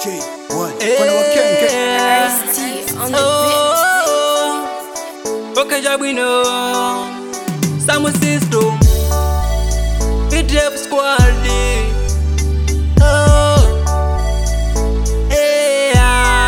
J1 Kuna wakenge Ice-T on the Oh, Okaja Bwino, Samu Sisto, BTF Squad. Oh, yeah.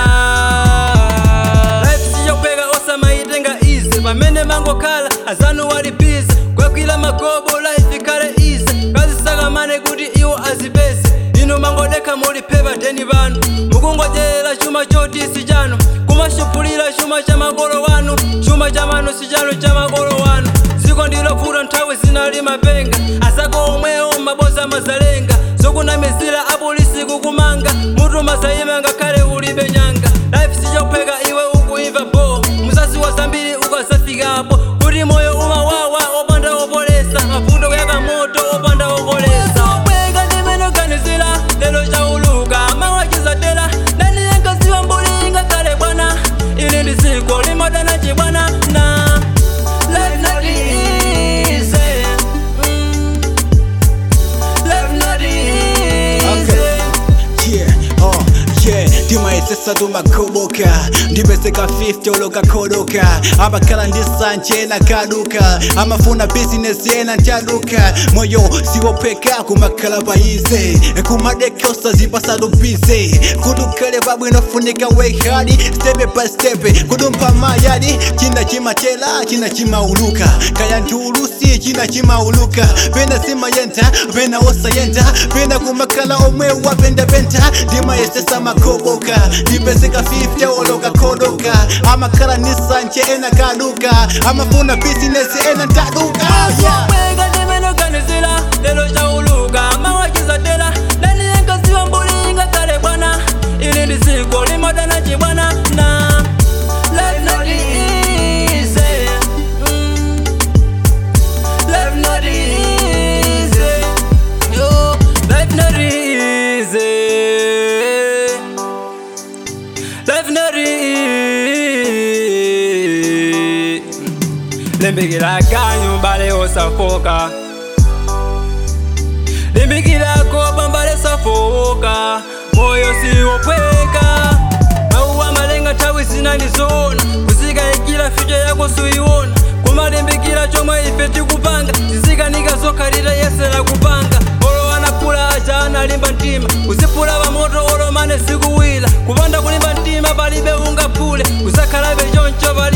Life siyopeka osama itenga easy pamene mangokhala azanu walipiza kwekwila magobo life ikhale easy kazisakamane kuti iwo azipese inu mangodekha muliphepa deni panu mukungodyerera chuma choti si chanu kumashupulira chuma cha makolo wanu chuma cha manu si chanu cha makolo wanu dziko ndilovuta nthawi zinali mapenga asako omwewo maboza mazalenga zokunamizira apolisi kukumanga mutu mazayima ngakhale ulibe nyanga life sichopeka iwe ukuimva bo muzazi wa zambiri ukazafikapo kuti moyo umawawa opanda opolesa mavuto kuyaka moto opanda opolesa obweka ndimenoganizira lero chauluka mawachizatela ndaniyengaziwa mbuli ngakhale bwana ili ndi dziko limadana chibwana na life not easy mm. life not easy Yeah, oh, yeah ndimayesesa tumakoboka ndipeseka 50 olokakodoka amakhala ndi sanje nakaduka amafuna bizinesi yena ntaduka moyo siwopheka kumakhala payize kumadeka usazipasado bize kudukhale pabwino funika wehadi stepe pa stepe kudumpha mayadi china chimatela china chimauluka kaya ntulusi china chimauluka pena simayenda pena osayenda pena kumakhala omwe wapendapenta ndimayesesa makoboka ndipeseka 50 olokakodoka amakhala ni sanje ena kaduka amafuna bizinesi ena ntaduka yeah. Wega ndimenoganizira lero chauluka mawachizatela ndaniyengaziwa mbuli ngakhale bwana ili ndi dziko limadana chibwana na life not easy mm. life not easy yo life not easy life not easy limbikira kanyu mbale osafoka limbikirako bambale safoka moyo siwopweka mauwa malenga nthawi zinandizona kuzikayikira fyucha yako suiwona kumalimbikira chomwe ife tikupanga zizikanika zokhalira yesera kupanga olo anakula aja analimba mtima kuzipula pamoto olomane zikuwira kupanda kulimba mtima palibe ungaphule kuzakhalabe choncho pali